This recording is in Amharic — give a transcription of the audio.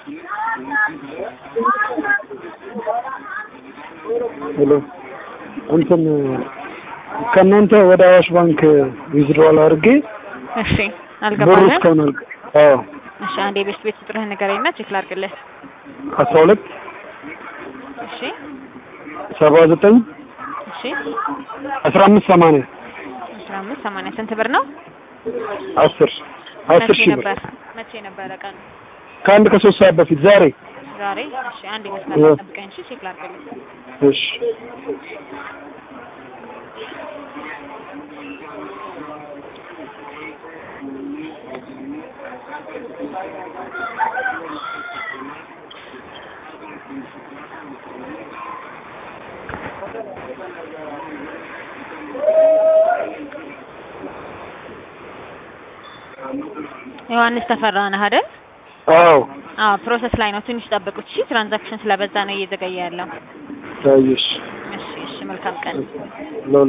ሄሎ እንትን ከእናንተ ወደ አዋሽ ባንክ ዊዝድሮዋል አድርጌ እሺ ብሩ አልገባህም? እስካሁን አልገ አዎ እሺ አንዴ ቤት ቤት ቁጥርህን ንገረኝና ቼክ ላድርግልህ። አስራ ሁለት እሺ ሰባ ዘጠኝ እሺ አስራ አምስት ሰማንያ አስራ አምስት ሰማንያ ስንት ብር ነው? አስር አስር መቼ ሺህ ብር ነበር መቼ ነበረ ቀኑ? ከአንድ ከሶስት ሰዓት በፊት ዛሬ ዛሬ። እሺ አንዴ እ- መስመር ጠብቀኝ። እሺ ቼክ ላድርግልህ። እሺ ዮሐንስ ተፈራ ነህ አይደል? አዎ አዎ ፕሮሰስ ላይ ነው። ትንሽ ጠብቁት። እሺ ትራንዛክሽን ስለበዛ ነው እየዘገየ ያለው። ታየሽ እሺ እሺ መልካም ቀን። ለ